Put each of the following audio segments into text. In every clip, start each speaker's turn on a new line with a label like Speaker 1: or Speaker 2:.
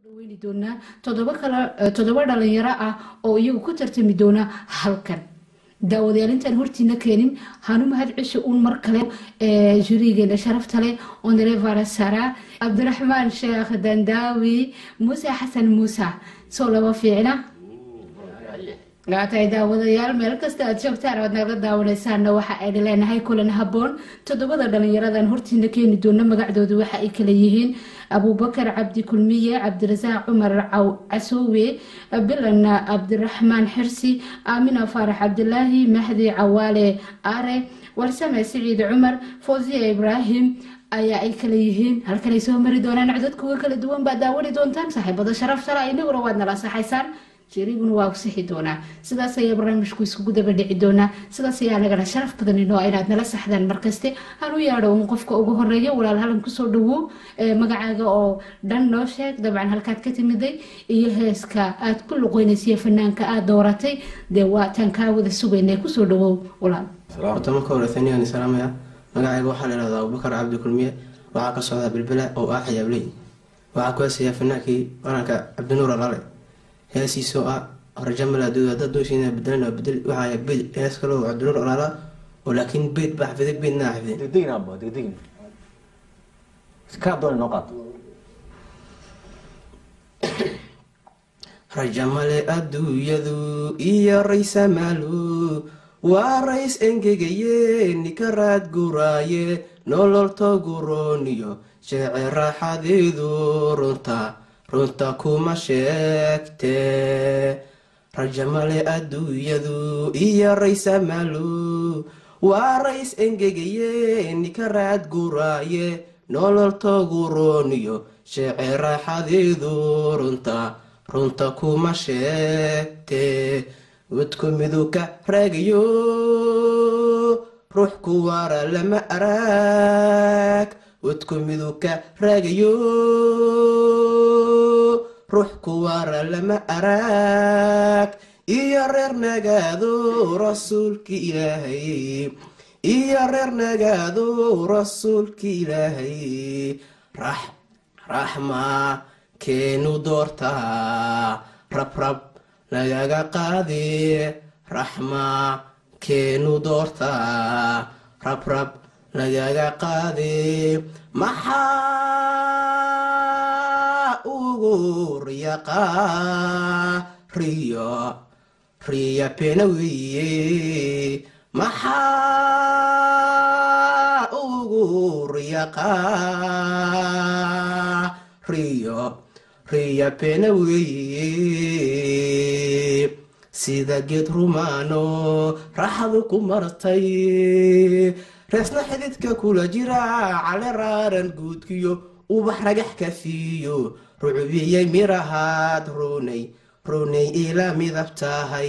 Speaker 1: dhaweyni doonaa toddoba kala toddoba dhalinyaro ah oo iyagu ku tartami doona halkan daawadayaal intaan hortiina keenin hanu mahad cisho uun mar kale jurigeena sharafta leh onrevara sara cabdiraxmaan sheekh dandaawi muuse xasan muuse soo laba fiicna gaatahay daawadayaal meel kasta aad joogtaan oad naga daawanaysaanna waxa ayna leenahay kulan haboon toddobada dhalinyaradan hortiina keeni doona magacdoodu waxa ay kala yihiin abuubakar cabdi kulmiye cabdirasaaq cumar casoowe bilan cabdiraxmaan xirsi aamina faarax cabdilaahi mahdi cawaale are warsame siciid cumar fawsiya ibraahim ayaa ay kala yihiin halkanay soo mari doonaan codadkuga kala duwan baad daawani doontaan saaxiibada sharaftala inaguna waad nala saxaysaan jeriguna waa u sixi doonaa sidaas ayaa barnaamijku iskugu daba dhici doonaa sidaas ayaa nagana sharaf badan inoo inaad nala saxdaan markaste hanu yaadho un qofka ugu horeeya walaal halan kusoo dhawow magacaaga oo dhan noo sheeg dabcan halkaad ka timiday iyo heeska aad ku luqeynaysiyo fanaanka aad dooratay dee waataan kaa wada sugaynay kusoo dhawow walaal
Speaker 2: horta marka hore taniyan salaamaya magacayga waxaa la ihahdaa abubakar cabdi kulmiye waxaa ka socdaa bilbila oo ah xiyaabley waxaa ku heesayaa fanaankii waranka cabdinuur alaale heesiisoo ah horjamalaadooda dad dooshiina bedelan bedel waxaa beed hees kaloo cabdinuur alaala oo laakiin beed baa xafiday beedna xafiday
Speaker 3: degdegin abo degdegin kaa doona noo qaato
Speaker 2: rajamale adduunyadu iyo raysamaalu waa rays engegaye nikaraad guraaye nolol togurooniyo sheece raaxadeedu runta runta kuma sheegte rajamale adduunyadu iyo raysamaalu waa rays engegaye nikaraad guraaye nolol togurooniyo sheece raaxadeedu runta runta kuma sheegte wadku midu ka raagayo ruux ku waara lama araag wadku midu ka raagayo ruux ku waara lama araag iyo reer nagaado rasuulki ilaahay iyo reer nagaado rasuulki ilaahay rax raxma keenu doortaa rabrab lagaga qaadi raxma keenu doortaa rabrab lagaga qaadi maxaa ugu riyaqaa riyo riya pena weeye maxaa ugu riyaqaa riyo riya pena weeye sida geed rumaano raxdu ku martay reesna xididka kula jira cale raaran guudkiyo ubax ragax ka siiyo rucubiyey mirahaad runay runay ila midab tahay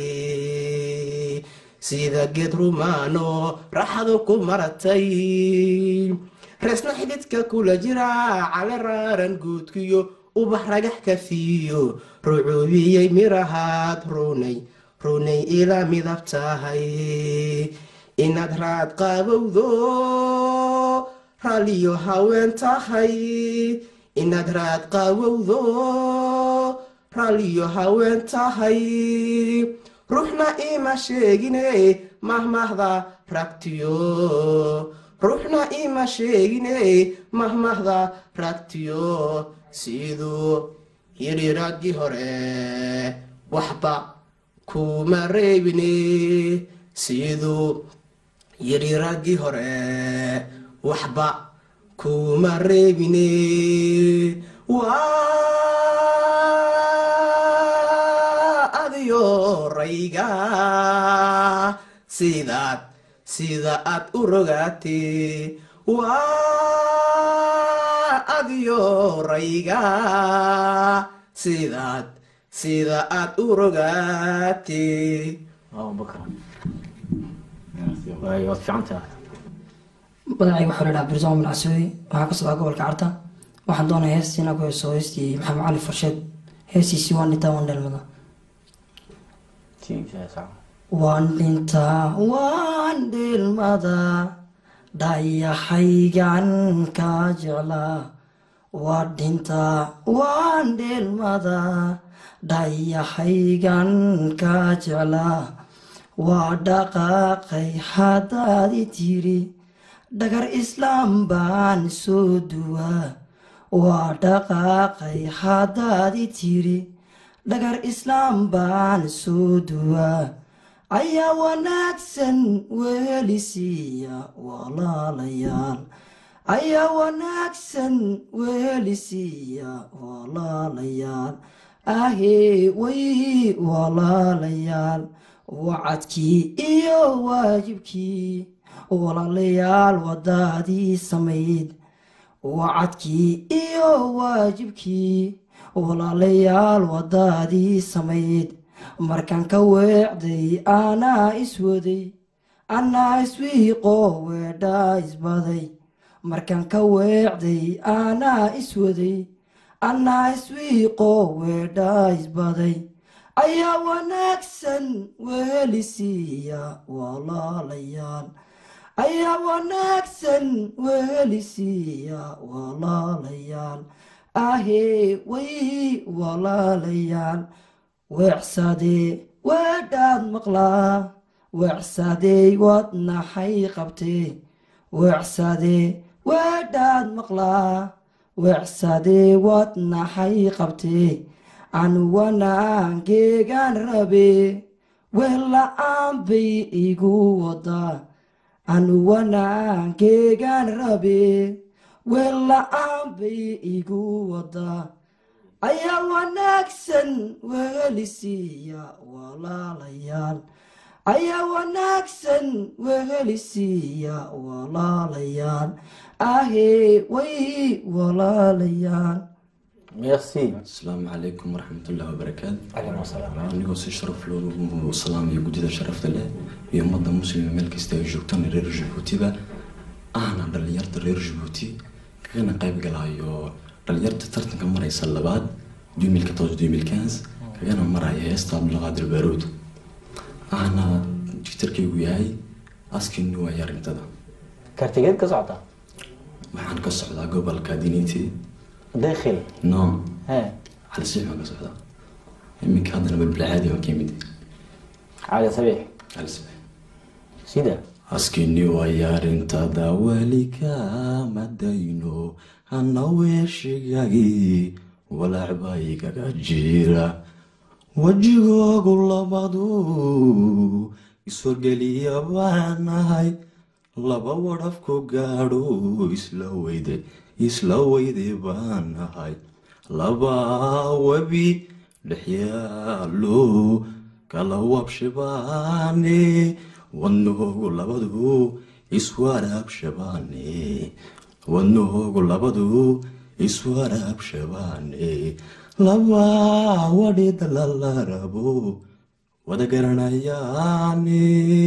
Speaker 2: sida geed rumaano raxdu ku martay reesna xididka kula jira cale raaran guudkiyo ubax ragax ka siiyo rucuubiyey mirahaad runay runay ila midab tahay inaad raad qaabowdo raalliyo haween tahay inaad raad qaabowdo raalliyo haween tahay ruuxna ima sheegine mahmahda ragtiyo ruuxna ima sheegine mahmahda ragtiyo siduu yidhi raggii hore waxba kuma reebine siduu yidhi raggii hore waxba kuma reebine waa adiyo rayga sidaad sida aad u rogaatee waa adiyo rayga sidaad sida aad u rogaatee
Speaker 3: abubakar waay waad fiican tahay
Speaker 4: magacayga waxaa la dhaha birsaamo milcasuudi waxaa ka socdaa gobolka carta waxaan doonaya heestiina ku heeso heestii maxamed cali farsheed heestiisii waan dhintaa waan dheelmada waan dhintaa waan dheelmada dhayahaygan ka jeclaa waa dhintaa waan dheelmada dhayahaygan ka jeclaa waa dhaqaaqay haddaadi tiri dhagar islaam baan soo duwaa waa dhaqaaqay haddaadi tiri dhagar islaam baan soo duwaa ayaa wanaagsan weelisiiya walaalayaal ayaa wanaagsan weelisiiya walaalayaal ahee way walaalayaal wacadkii iyo waajibkii walaalayaal wadaadii samayd wacadkii iyo waajibkii walaalayaal wadaadii samayd markaan ka weecday anaa iswaday anaa iswiiqo weedhaa isbaday markaan ka weecday anaa iswaday anaa iswiiqo weedhaa isbaday ayaa wanaagsan weelisiiya walaalayaal ayaa wanaagsan weelisiiya walaalayaal ahee way walaalayaal weecsadee weedhaad maqlaa weecsadey waad naxay qabtee weecsadee weedhaad maqlaa weecsadee waad naxay qabtee anu wanaangeegaan rabee weella-aan bay igu wadaa anu wanaangeegaan rabee weella-aan bay igu wadaa ayaa wanaagsan weelisiiya walaalayaal ayaa wanaagsan weelisiiya walaalayaal ahee way walaalayaal
Speaker 3: merci
Speaker 5: asalaamu calaykum waraxmatullahi wabarakaatu
Speaker 3: calaykum asalaam
Speaker 5: anigoo si sharaf loogu salaamayo guddida sharafta leh iyo ummadda muslima meel kasta ay joogtaan reer jabuutiba ahna dhalinyarta reer jabuuti kagana qayb galayo dhalinyarta tartanka maraysa labaad kagana maraya heesta abdulqaadir baaruud ahna jigtarkaygu yahay askinu waaya arrintada
Speaker 3: kartigeed ka socota
Speaker 5: waxaan ka socdaa gobolka diniti
Speaker 3: dakhil
Speaker 5: no
Speaker 3: he
Speaker 5: xalisiix baan ka socdaa iminka haddana balbalcaadi baan ka yimid
Speaker 3: cali sabiix
Speaker 5: xalisiix
Speaker 3: sida
Speaker 5: askini waaya arrintada weli kama dayno hana weeshigagii walaacba igaga jira wejigoogu labadu iswargeliya baanahay laba wadhafku gaadho isla weyde isla weyde baanahay laba webi dhexyaalo kala wabshabaane wadnoogu labadu iswaraabshabaane wadnoogu labadu iswaraabshabaane laba wadhida lala rabo wada garanayaane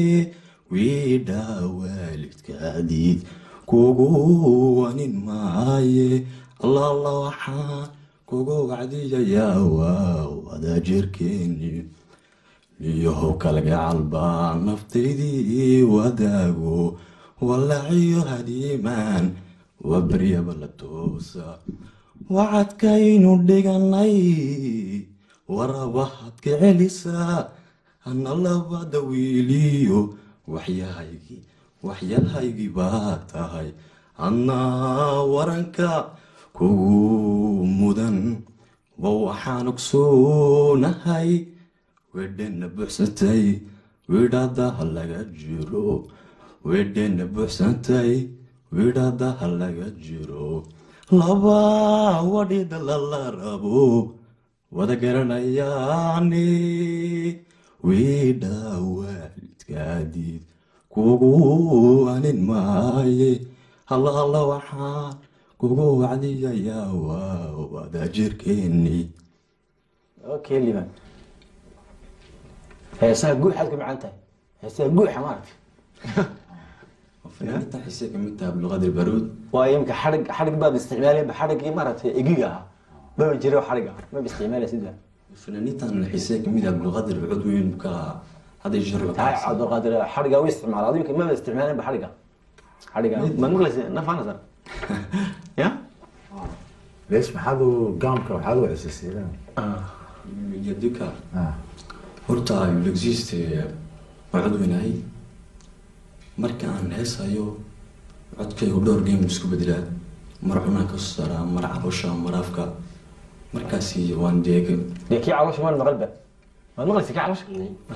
Speaker 5: wiidha waalidkaadiid kugu wanin maaye allaala waxaan kugu wacdiyayaa waa wada jirkeeni niyahow kalgacal baa naftaydii wadaago walaciyo hadiimaan waa baryaba la toosa wacadkaynu dhiganay warabahaad ka celisaa hana labada wiiliyo waxyahaygii waxyahaygii baa tahay annaa waranka kugu mudan wa waxaan ogsoonahay wedhena buuxsantay widhadaha laga jiro wedhena buuxsantay widhadaha laga jiro laba wadhida lala rabo wada garanayaane widha waalidkaadiid kugu anin maaye halla alla waxaan kugu wacdiyayaa waa wada jirkeeni
Speaker 3: okay liban heesaha guuxaad ku macaan tahay heesaha guuxa maaragtay
Speaker 5: fanaaniinta xisee kamid tahay abdulqaadir baruud
Speaker 3: waayo imika xadhig xadhig baad isticmaalayba xadhiggii maaragtay egiga ahaa maba jiro xadhig ah maba isticmaalay sida
Speaker 5: fanaaniintan xisee kamid ah abdulqaadir baruud weyn ka hadday sharba
Speaker 3: tahay cabdulqaadir xadhiga u isticmaala adiga maba isticmaalayba xadhiga xadhiga maad maqlaysa nafaana sar ya
Speaker 6: ليش ما حدو قامك وحدو اساسي
Speaker 5: yadika
Speaker 6: اه
Speaker 5: horta il existe waa cod weynahay marka aan heesayo codkaygu dhowr game isku bedelaa mar cunaan ka soo saaraa mar caloosha mar afka markaasi waan deega
Speaker 3: dee kii caloosha maan maqal ba waad maqlaysa kii caloosha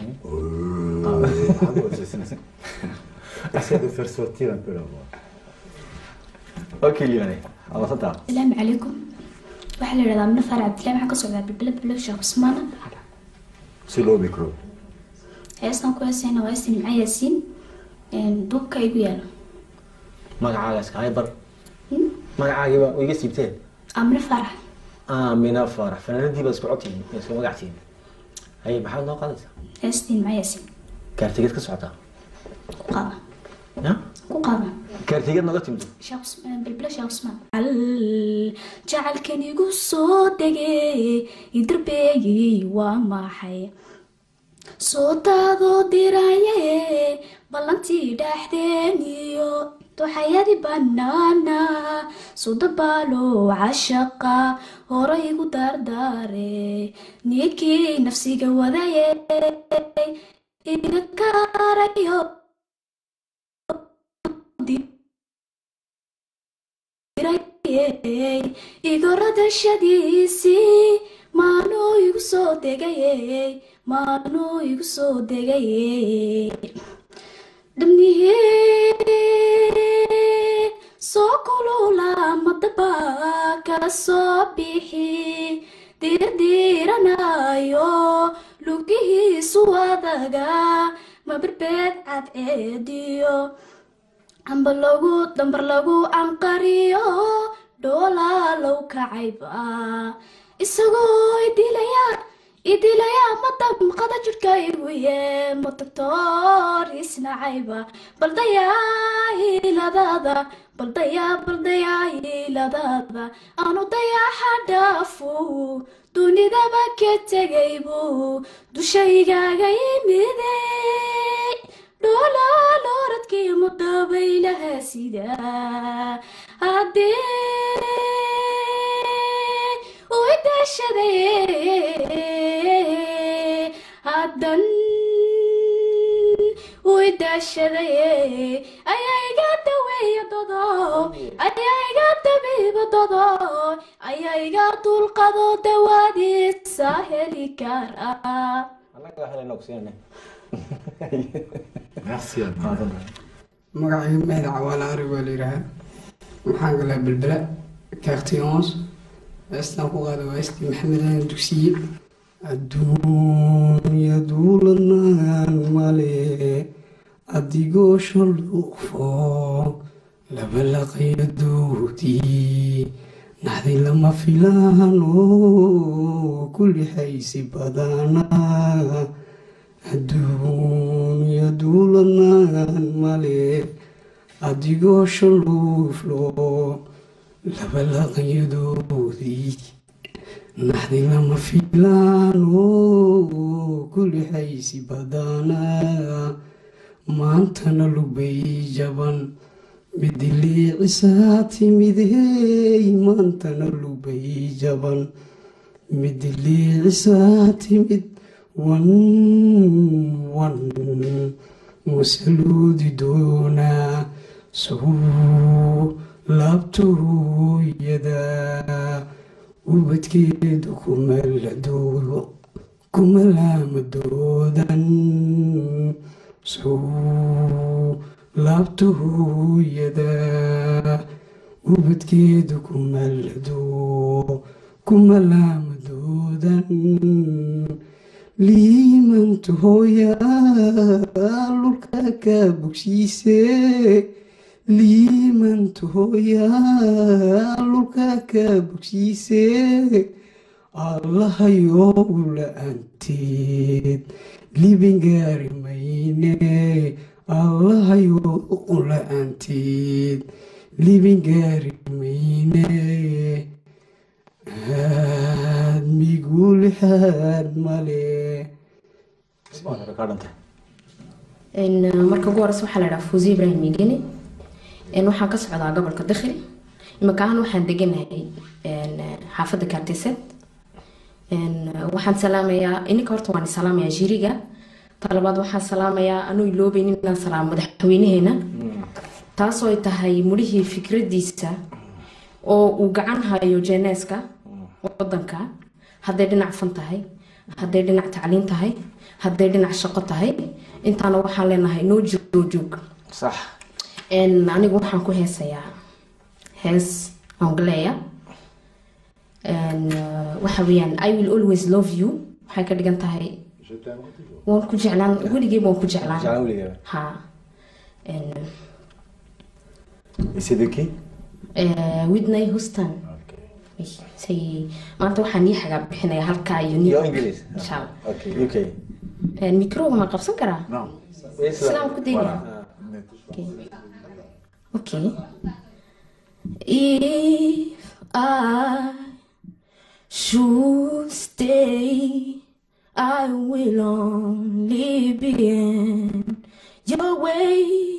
Speaker 6: حدو اساسي Essaie de faire sortir un peu la voix.
Speaker 3: okay liibane abasantaa
Speaker 7: asalaamu calaykum waxaa la yidhahdaa mino faarac cabdillahi waxaan ka socdaa bilbila bilo sheekh cusmaana
Speaker 6: C'est le micro.
Speaker 7: heestan ku heesayna waa heesta nimca yaasiin duubka igu yaalo
Speaker 3: magacaaga iskahay bar magacaagiiba way iga siibteen
Speaker 7: aa mino faarax
Speaker 3: aamina faarax fanaanadii baad isku codtihiin isku magactihiin haye maxaad noo qaadaysaa
Speaker 7: heestii nimca yaasiin
Speaker 3: kaartigeed ka socotaa
Speaker 7: ku qaada
Speaker 3: ya
Speaker 7: ku qaada
Speaker 3: kaartigeed nooga timid
Speaker 7: sheekh Cus- bilbila sheekh cusmaan al jacaylkan igu soo degay idarbeeyey waa maxay soo daadoo diraye ballantii dhexdeeniyo duxayadi banaana sudabaalo cashaqa hore igu dardaare ninkii nafsiga wadaye iga karayo igoradashadiisii maanuu igu soo degayey maanuu igu soo degayey dhamnihii soo kulula madaba ka soo bixi dirdiranayo lugihiisu adaga maberbeed cadceediyo amba lagu dambar lagu anqariyo dhoolaa low kacayba isagoo idilaya idilaya madamqada jidhka iguye matagtoor isnacayba baldayaa hiiladada baldayaa baldayaa hiiladada aanu dayaxa dhaafu dunidaba ka tegaybu dushaygaga yimidey dhoolaa looradkii mudabaylaha sida haddii u idashaday haddan u idashaday ayaa iga daweeya dodo ayaa iga dabiiba dodo ayaa iga dulqado dawaadiisa heli kara
Speaker 3: annaga helayna ogsiinane
Speaker 6: Merci à vous.
Speaker 8: magacaygu mahad cawaale ari waa la yidhaahaa waxaan galaa belbela kaarti ons heestaan ku qaada waa heestii maxamed aan dugsiye adduunya duulanaan male adigoo shalduufo laba laqayo doodii naxdi lama filaan oo kulli haysi badanaa adduunya duulanaan male adigoo shaluuflo laba laqayadoodii naxdi lama filaan oo kulli haysi badanaa maantana lubay jaban midiliicisaa timidey maantana lubay jaban midiliicisaa timid wan wan wasaluudi doonaa suu laabtooyada ubadkeedu kumaladoodo kumalaamadoodan suu laabtooyada ubadkeedu kumalado kumalaamadoodan liimantu hooyaa lulka ka bogsiise liimantu hooyaa lulka ka bogsiise allahayow la-aanteed libin gaari mayne allahayow la-aanteed libin gaari mayne aad migulixaad male
Speaker 3: kaa dhantay
Speaker 9: marka ugu horeysa waxaa la dhahaa fuuzi ibrahim migeni waxaan ka socdaa gobolka dakhli imakahan waxaan deganahay een, xaafadda kaartiset Een, waxaan salaamayaa ininka horta waan salaamayaa jiriga talabaad waxaan salaamayaa anuu iloobeyn inaan salaamo madaxweynaheena taasoo ay tahay mudhihii fikradiisa oo uu gacan hayo jeeneeska wadanka hadday dhinac fan tahay hadday dhinac tacliin tahay hadday dhinac shaqo tahay intaana waxaan leenahay noo jiro joog
Speaker 3: sax
Speaker 9: Een, anigu waxaan ku heesayaa hees angleya Een, uh, waxa weeyaan i will always love you waxay ka dhigan tahay waan ku jeclaan weligeyba waan ku jeclaan
Speaker 3: Jeclaan weligeeba.
Speaker 9: ha Een,
Speaker 3: Et c'est de qui
Speaker 9: eh, whitney houston say maanta waxaan ii xagaa bixinaya halkaa iyo
Speaker 3: Iyo
Speaker 9: New-
Speaker 3: English.
Speaker 9: insha allah
Speaker 3: Ok, UK.
Speaker 9: Een, microga ma qabsan karaa
Speaker 3: Non.
Speaker 9: Islam ku dayaya Okay. Okay. If I should stay, I will only be in your way.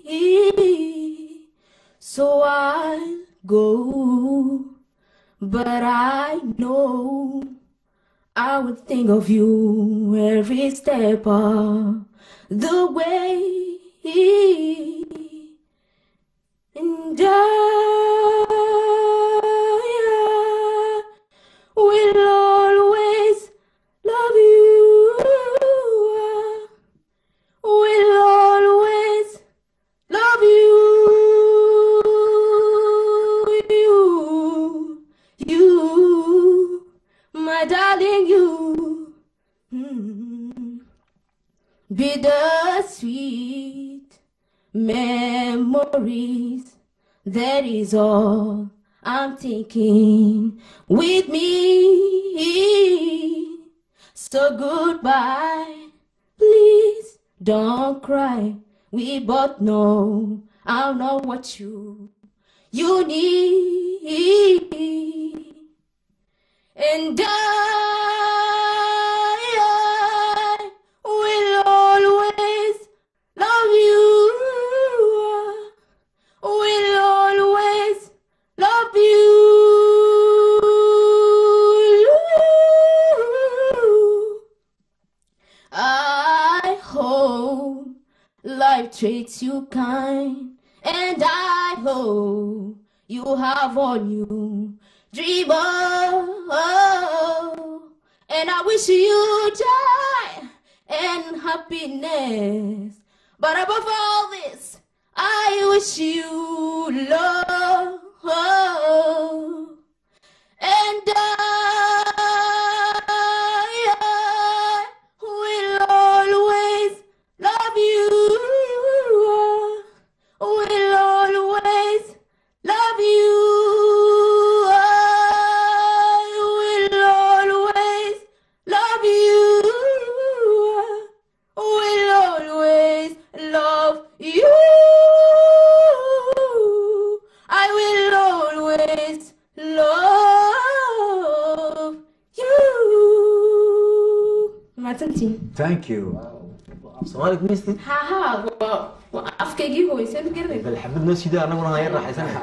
Speaker 9: So I'll go, but I know I would think of you every step of the way. And I will always love you. Will always love you. You, you, my darling, you. Mm. Bittersweet memories. That is all I'm thinking with me. So goodbye. Please don't cry. We both know I know what you you need. And I, I will always love you. Will always love you. I hope life treats you kind, and I hope you have all you dream of. And I wish you joy and happiness. But above all this, I wish you love. And I, I will always love you. Will always love you. I will always love you. Will always love you. I will always love you. mahadsantiin
Speaker 6: Thank you.
Speaker 3: Soomaali ku misti?
Speaker 9: ha ha waa waa afkaygii hooysan garanay
Speaker 3: Bal xabad noo sida anaguna aan yar raaxaysanay.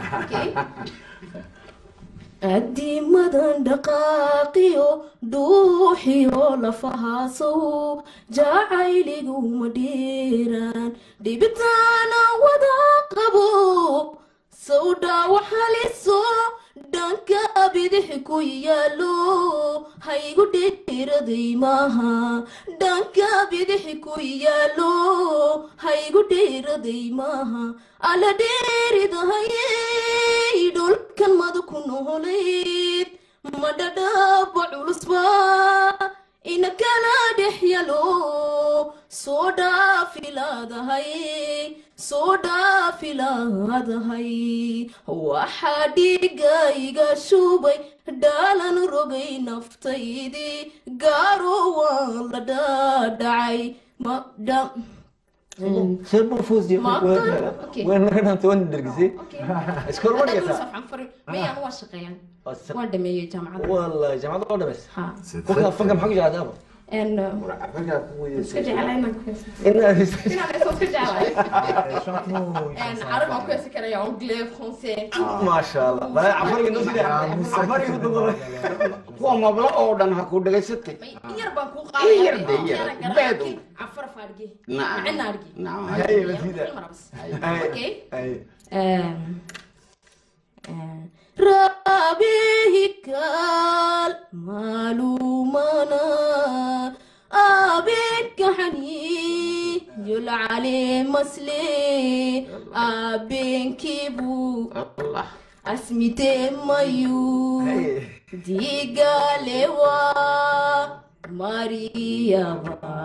Speaker 9: adimadan dhaqaaqiyo dhuuxiyo lafahaasow jacayliguma dheeraan dhibitaana wada qabo sawdha waxaliso dhanka bidix ku yaalo haygu dheeraday maaha dhanka bidix ku yaalo haygu dheeraday maaha ala dheeridahayey dhulkan madu ku noolayd madhadhaaba culusba ina kala dhex yalo soo dhaafilaadahay soo dhaafilaadahay waxaa dhigayga shubay dhaalan rogay naftaydii gaaro waan la dhaadhacay ma dha
Speaker 3: Sir buu fuus jiyo.
Speaker 9: Ma
Speaker 3: Waan
Speaker 9: aqaan. Okay.
Speaker 3: waan naga dhaantay waan dhergisay. Iskool ma dhigata?
Speaker 9: mayaan waa shaqeeyaan waan dhameeyey jaamacadda
Speaker 3: Wallahi jaamacadda waa dhameys.
Speaker 9: ha
Speaker 3: Kuka fanka maxaa ku jeclahay aba?
Speaker 9: En, uh,
Speaker 6: raggaa ku
Speaker 9: iska
Speaker 6: weydiisay
Speaker 9: jeclaa inaan ku heeso
Speaker 3: inaad
Speaker 9: inaan heeso iska jeclaa
Speaker 6: chante-nous
Speaker 9: En, carab aan ku heesi karaya anglais français
Speaker 3: maasha allah baa cafariga noo sida cafariga duqola
Speaker 10: kuwa mablo oo dhan ha ku dhegaysatay
Speaker 9: may in yar baan kuu
Speaker 10: In yar
Speaker 9: qaadaya
Speaker 10: de, yar.
Speaker 9: Keenan
Speaker 10: Beed
Speaker 9: garaaci,
Speaker 10: un.
Speaker 9: cafar faarge
Speaker 10: Nacam.
Speaker 9: macina argi
Speaker 10: Nacam.
Speaker 3: Hey, Masida.
Speaker 9: Okay.
Speaker 3: ay
Speaker 9: Um, uh, rabihikal malumana abinka xani yulcali masli abinkibu
Speaker 10: allah
Speaker 9: asmite mayu digalewa mariyaba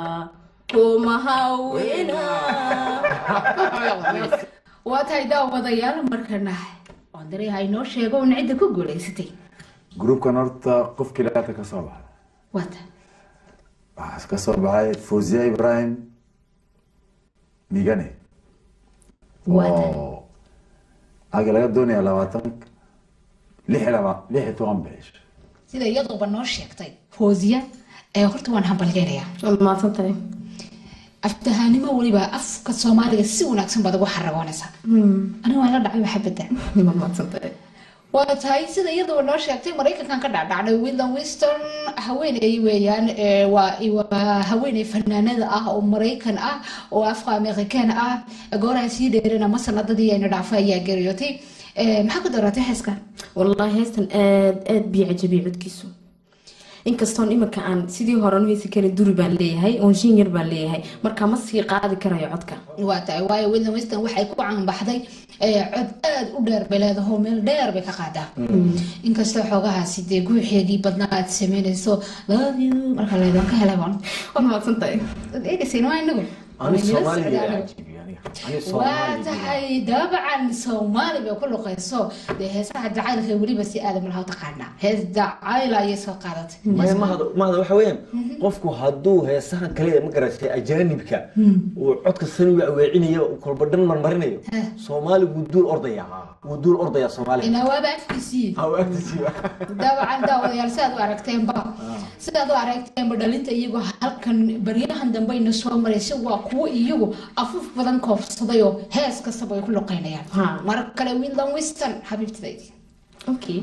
Speaker 9: kumahawena
Speaker 1: waa tahay daawadayaal markana ondare ha inoo sheego un cidda ku guulaysatay
Speaker 6: groupkan horta qofkii laata ka soo baxay
Speaker 1: waa tahay
Speaker 6: waxaa ka soo baxay fawziya ibrahim migane
Speaker 1: waa tahay
Speaker 6: oo aga laga doonaya labaatan lix iyo laba lix iyo toban bish
Speaker 1: sida iyaduuba noo sheegtay fooziya ee horta waan hambalyeynaya
Speaker 9: waad mahadsantahay
Speaker 1: aftahaanimo weliba afka soomaaliga si wanaagsan baad ugu xaragoonaysaa aniga waan la dhacay maxabada
Speaker 9: waad mahadsantahay
Speaker 1: waa tahay sida iyaduba noo sheegtay maraykankan ka dhacdhacday william winston haweeney weeyaan ee waa waa haweeney fanaanada ah oo maraykan ah oo afka amerikaan ah gooraha sii dheerana ma sanadadii ayna dhaafay ayaa geeriyootay Ee, maxaa ku daratay heeska
Speaker 9: wallaahi heestan aad aad bii cajabiyey codkiisu inkastoon iminka aan sidii hore u heesi karin duri baan leeyahay oon shin yar baan leeyahay marka ma sii qaadi karayo codka
Speaker 1: waa tahay waayo william winston waxay ku caanbaxday ee, cod aad u dheer bay leedahay meel dheer bay ka qaadaa inkastoo xoogahaasi dee guuxeegii badnaa aad sameynayso love you marka leedan ka helay baan
Speaker 9: waad mahadsantahay
Speaker 1: Waad eegaysiin waa inagu
Speaker 3: ani
Speaker 1: Waa inala
Speaker 3: soomaaliga
Speaker 1: socdaano.
Speaker 3: cajibi aniga ani
Speaker 1: waa
Speaker 3: soomaaliga
Speaker 1: tahay dabcan soomaali bay ku luqayso dee heesaha jacaylka weliba si aadam laha taqaanaa hees jacayl ayay soo qaadatay
Speaker 3: maya mahada mahada waxa weeyaan qofku hadduu heesahan kale ma garatay ajaanibka uu codka saniga aweecinayo kolba dhan marmarinayo soomaali wuu duul ordaya wuu duul ordaya soomaaliga
Speaker 1: inaa waaba afkiisii
Speaker 3: ha u agtisiiba
Speaker 1: dabcan daawadayaal sidaad u aragteenba sidaad u aragteenba dhalinta iyagoo halkan baryahan dambeyna soo maraysa waa kuwo iyagu afuf badan koobsaday oo hees kastaba ay ku luqeynayaan
Speaker 9: Ha.
Speaker 1: mar kale william winston xabiibtidaydi
Speaker 9: Okay.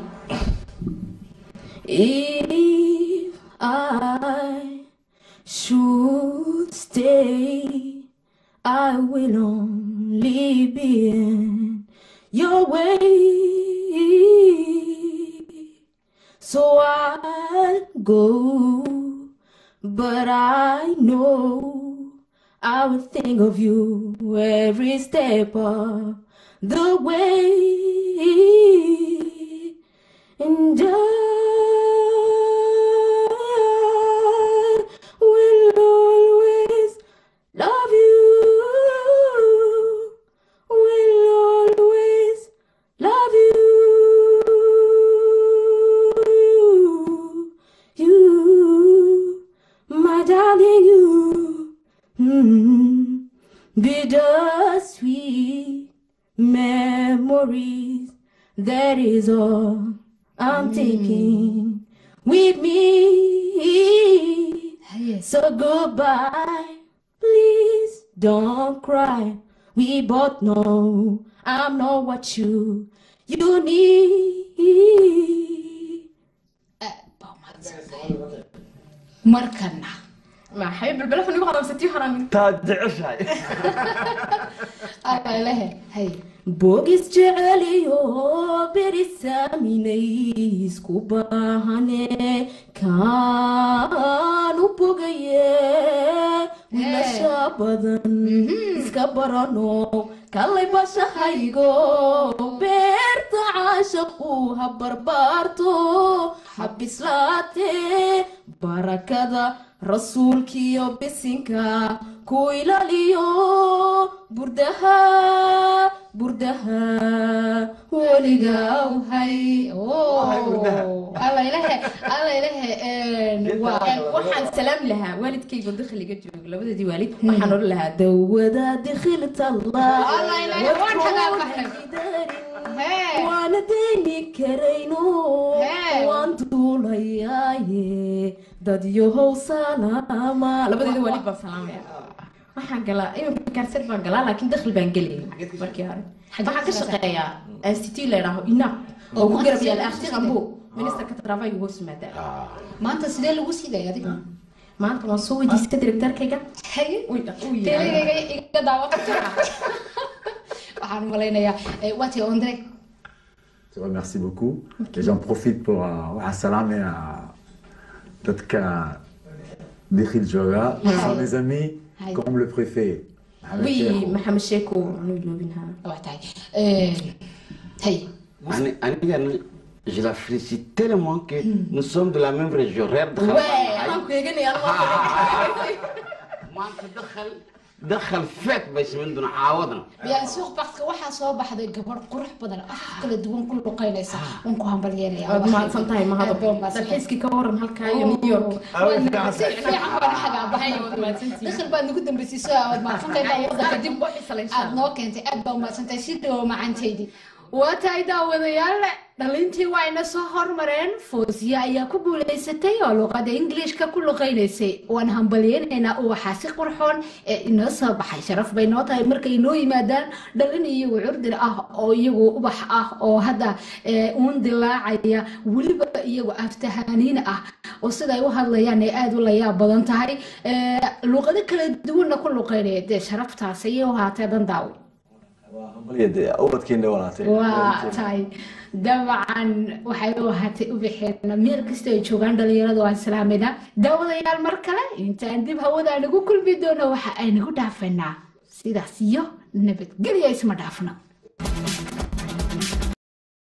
Speaker 9: If I should stay, I will only be in your way. So I'll go, but I know I will think of you every step of the way. And I will always love you. Will always love you. You, my darling, you. Mm, bittersweet memories. That is all I'm taking with me. So goodbye. Please don't cry. We both know I'm not what you you need.
Speaker 1: baa mahadsantahay markana
Speaker 9: maxay balbalafan igu qaramsatay haran
Speaker 3: taad jeceshahay
Speaker 1: alalehe hay
Speaker 9: boogis jeceliyo berisaminay isku baahane kaan u bogaye wiilasha badan iska barano kallay bashahaygo beerta caashaqu ha barbaarto ha bislaate barakada rasuulkiyo bisinka ku ilaaliyo burdaha burdaha weligaa
Speaker 1: hay alalehe alalehe
Speaker 9: waxaan salaami lahaa waalidkaygo dakhliga jooga labadadii waalid waxaan odhan lahaa dawada dikhilta
Speaker 1: Allah ilaahay, waan xagaa baxnay. Hee.
Speaker 9: waana deyni karayno
Speaker 1: Hee.
Speaker 9: waan duulayaaye dadyohow salaama labadeeda waalid baan salaamaya waxaan galaa iminka kaarset baan galaa laakiin dakhli baan gelayay markii hore waxaan ka shaqeeyaa institute la yidhaaho inab oo ku garab yaala akhti qambu ministerka travaiga hoos yimaada
Speaker 1: maanta sidee lagu siday adiga
Speaker 9: maanta waan soo weydiistay directorkayga
Speaker 1: telegayga iga daawa waxaan malaynayaa waati ondre
Speaker 6: Je te remercie beaucoup. Et j'en profite pour euh, un salam et à Tatka Dikhil Joga, qui sont mes amis,
Speaker 1: Hi.
Speaker 6: comme le préfet. Mohamed
Speaker 9: oui
Speaker 6: Cheikhou.
Speaker 9: maxamed sheeko anu iloobinhaa
Speaker 1: waa tahay hay
Speaker 10: Ani- anigana, Je la félicite tellement que nous sommes de la même région. reer dakhal baan
Speaker 9: Wee,
Speaker 10: nahay.
Speaker 9: waxaan ku eeganaya
Speaker 10: maanta dakhal dakhal feet bay samayn doonaa caawadna
Speaker 1: yaa suuq bakka waxaa soo baxday gabadh qurux badan afaf kala duwan ku luqaynaysa waan ku hambalyeelaya
Speaker 9: waad mahadsan tahay mahado dalxiiskii ka waran halkaa iyo new york
Speaker 1: si fiican baan xagaa baxay dakhal baad nagu dambaysiiso aad mahadsantahay baa wadanka dib aad noo keentay aad baa umahadsantahay si dhawo macantaydii waa tahay daawadayaal dhalintii waa ina soo hormareen foosiya ayaa ku guulaysatay oo luqada ingiliishka ku luqaynaysay waan hambalyeynaynaa uwaxaa si qurxoon ee inoo soo baxay sharaf bay noo tahay markay inoo yimaadaan dhalin iyagu curdir ah oo iyagu ubax ah oo hadda ee, uun dilaacaya weliba iyagu aftahaniin ah oo siday u hadlayaan ay aada u layaab badan tahay ee, luqado kala duwanna ku luqaynaya dee sharaftaas ayay u haatee dan daawo
Speaker 6: ubadkeena walaatay
Speaker 1: waa tahay dabcan waxay u ahaatay u bixeen meel kasta ay joogaan dhalinyaradu waan salaamayna daawadayaal mar kale intaan dib hawada nagu kulmi doono waxa ay nagu dhaafaynaa sidaas iyo nabadgelya isma dhaafno